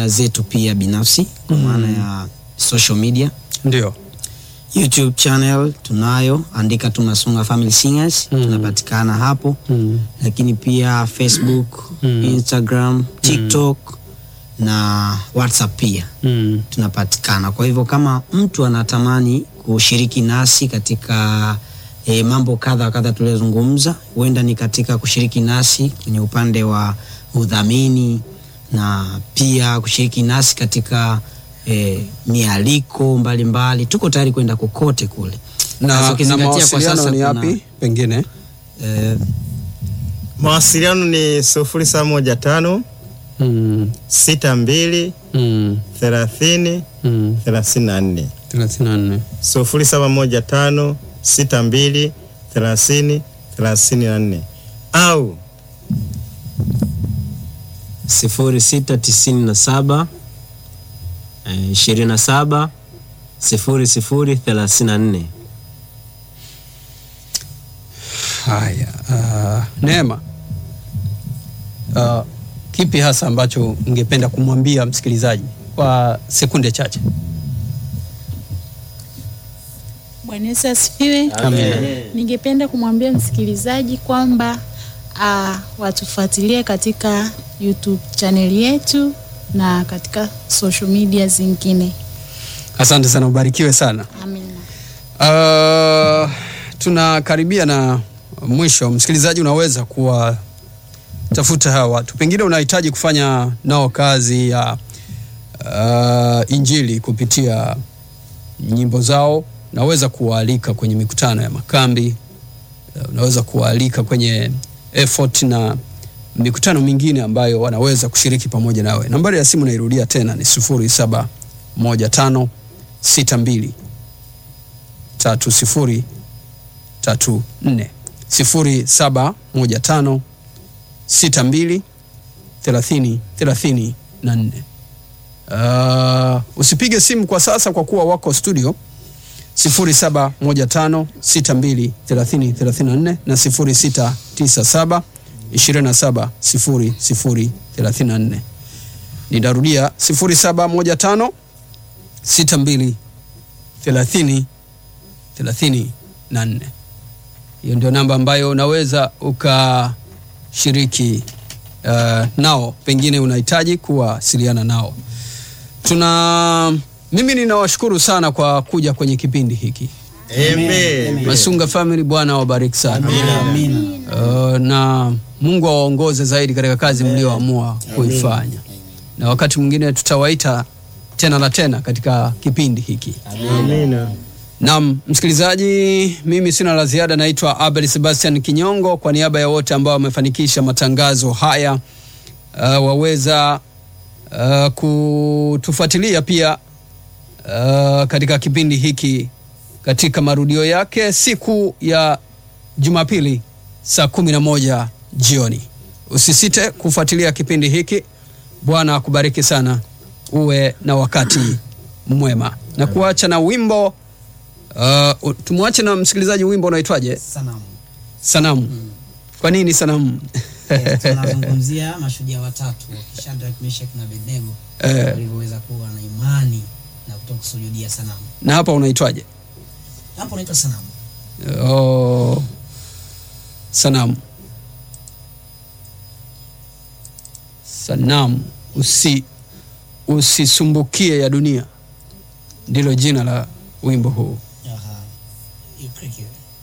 media zetu pia binafsi kwa maana ya social media Ndio. youtube channel tunayo andika tu masunga family singers Mm. tunapatikana hapo Mm. lakini pia facebook Mm. instagram tiktok na whatsapp pia Mm. tunapatikana kwa hivyo kama mtu anatamani kushiriki nasi katika e, mambo kadha wa kadha tuliyozungumza huenda ni katika kushiriki nasi kwenye upande wa udhamini na pia kushiriki nasi katika e, mialiko mbalimbali mbali. tuko tayari kwenda kokote kule Sasa Na, na ukizingatia kwa mawasiliano sasa ni kuna- yapi pengine? e, Mawasiliano ni sufuri saba moja tano Mm. sita mbili Mm. thelathini Mm. thelathini na nne 34. sufuri saba moja tano sita mbili thelathini thelathini na nne au sifuri sita tisini na saba eh, ishirini na saba sifuri sifuri thelathini na nne. Haya, uh, Neema, uh, kipi hasa ambacho ungependa kumwambia msikilizaji kwa sekunde chache? Bwana Yesu asifiwe. Ningependa kumwambia msikilizaji kwamba uh, watufuatilie katika YouTube channel yetu na katika social media zingine. Asante sana, ubarikiwe sana. Amina. Uh, tunakaribia na mwisho. Msikilizaji, unaweza kuwatafuta hawa watu, pengine unahitaji kufanya nao kazi ya uh, injili kupitia nyimbo zao. Unaweza kuwaalika kwenye mikutano ya makambi, uh, unaweza kuwaalika kwenye effort na mikutano mingine ambayo wanaweza kushiriki pamoja nawe. Nambari ya simu nairudia tena ni sufuri saba moja tano sita mbili tatu sifuri tatu nne sifuri saba moja tano sita mbili thelathini thelathini na nne. Uh, usipige simu kwa sasa kwa kuwa wako studio sifuri saba moja tano sita mbili thelathini thelathini na nne na sifuri sita tisa saba ishirini na saba sifuri sifuri thelathini na nne. Nitarudia sifuri saba moja tano sita mbili thelathini thelathini na nne. Hiyo ndio namba ambayo unaweza ukashiriki uh, nao, pengine unahitaji kuwasiliana nao. Tuna mimi ninawashukuru sana kwa kuja kwenye kipindi hiki. Amen. Masunga Family, Bwana awabariki sana. amina Uh, na Mungu awaongoze zaidi katika kazi mlioamua kuifanya, na wakati mwingine tutawaita tena na tena katika kipindi hiki. Amina. Naam, msikilizaji, mimi sina la ziada. Naitwa Abel Sebastian Kinyongo, kwa niaba ya wote ambao wamefanikisha matangazo haya. Uh, waweza uh, kutufuatilia pia uh, katika kipindi hiki katika marudio yake siku ya Jumapili saa kumi na moja jioni. Usisite kufuatilia kipindi hiki. Bwana akubariki sana, uwe na wakati mwema, na kuacha na wimbo uh, tumwache na msikilizaji. Wimbo unaitwaje? sanamu Sanamu. Kwa nini sanamu? Eh, tunazungumzia mashujaa watatu Shadrach, Meshach na Abednego Eh. walivyoweza kuwa na imani na kutoka kusujudia sanamu. na hapa unaitwaje? Hapo unaitwa sanamu. Oh, sanamu. Sanamu, usi usisumbukie ya dunia, ndilo jina la wimbo huu. Aha. You click it.